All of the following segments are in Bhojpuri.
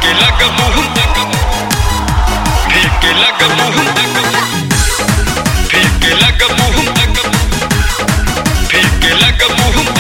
फेंके लगा मुंह फेंके लगा मुंह फेंके लगा मुंह फेंके लगा मुंह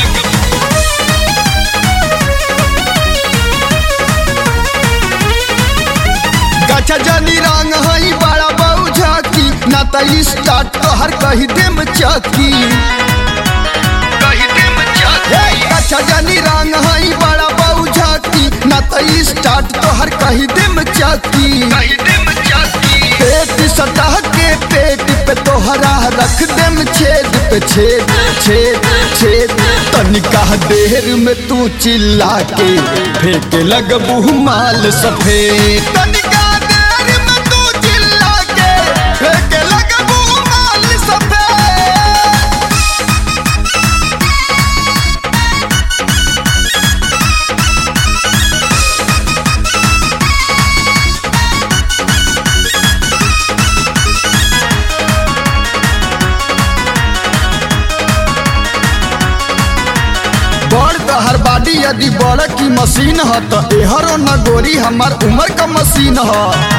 गचा जनी रंग हई बड़ा बहु झाकी ना त स्टार्ट तोहर कही देम चकी कही दे मचा हे गचा जनी रंग हई बड़ा बहु झाकी ना त स्टार्ट तोहर कही देम चकी कही दे मचा पेट सतह के पेट पे तोहरा रख देम छेद पे छेद छेद छेद तनिका देर में तू चिल्ला के फेंके लगबू माल सफेद तनिका देर में तू चिल्ला के फेंके लगबू माल सफेद बड़ तहर बाडी यदि बड़ की मशीन ह त एहरो न गोरी हमार उम्र का मशीन ह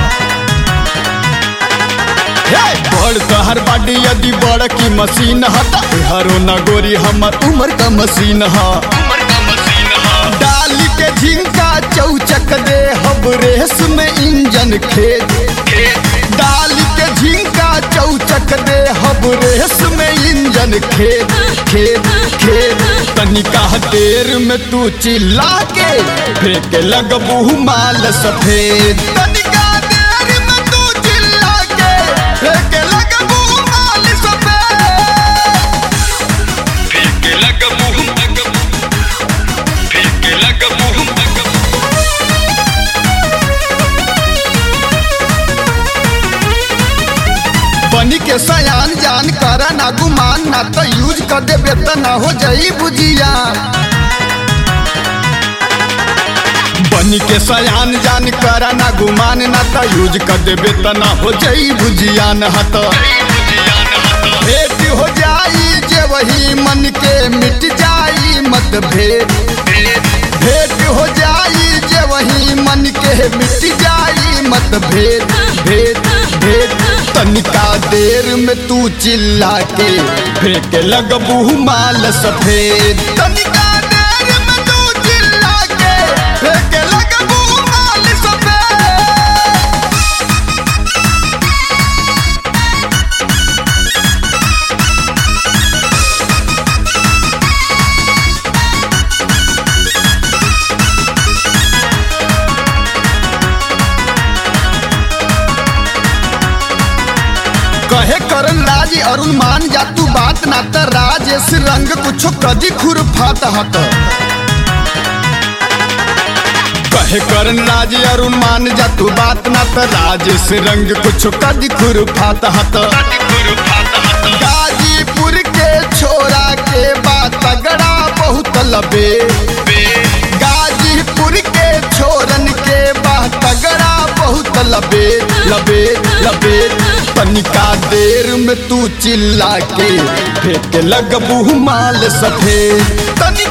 हे, बड़ तहर बाडी यदि बड़ की मशीन ह त एहरो न गोरी हमार उम्र का मशीन ह उमर का मशीन हा डाली के झिंका चौचक दे हब रेस में इंजन खेत खेत डाली के झिंका चौचक दे हब रेस में इंजन खेत खेत खेत तनिका देर में तू चिल्ला के फेंक लगबू माल सफेद तनिका देर में तू चिल्ला के फेंक लगबू माल सफेद फेंके लगा मुंह फेंके लगा मुंह बनी के सयान जान कर ना गुमान ना तो यूज कर देबे त ना हो जाई बुझिया बनी के सयान जान कर ना गुमान ना तो यूज कर देबे त ना हो जाई बुझिया न हत भेंट हो जाई जे वही मन के मिट जाई मतभेद भेंट हो जाई जे वही मन के मिट जाई मतभेद भेद भेद तनिका देर में तू चिल्ला के फेंक लगबू माल सफेद तनिका देर में तू चिल्ला के फेंक लगबू माल सफेद कहे करन राज अरुण मान जा तू बात ना त राजेश रंग कुछो कदी खुरफात हत कहे करन राज अरुण मान जा तू बात ना त राजेश रंग कुछो कदी खुरफात हत गाजीपुर के छोरा के बात तगड़ा बहुत लबे गाजीपुर के छोरन के बात तगड़ा बहुत लबे लबे लबे तनिका देर में तू चिल्ला के फेंक लगबू माल सफेद तनिका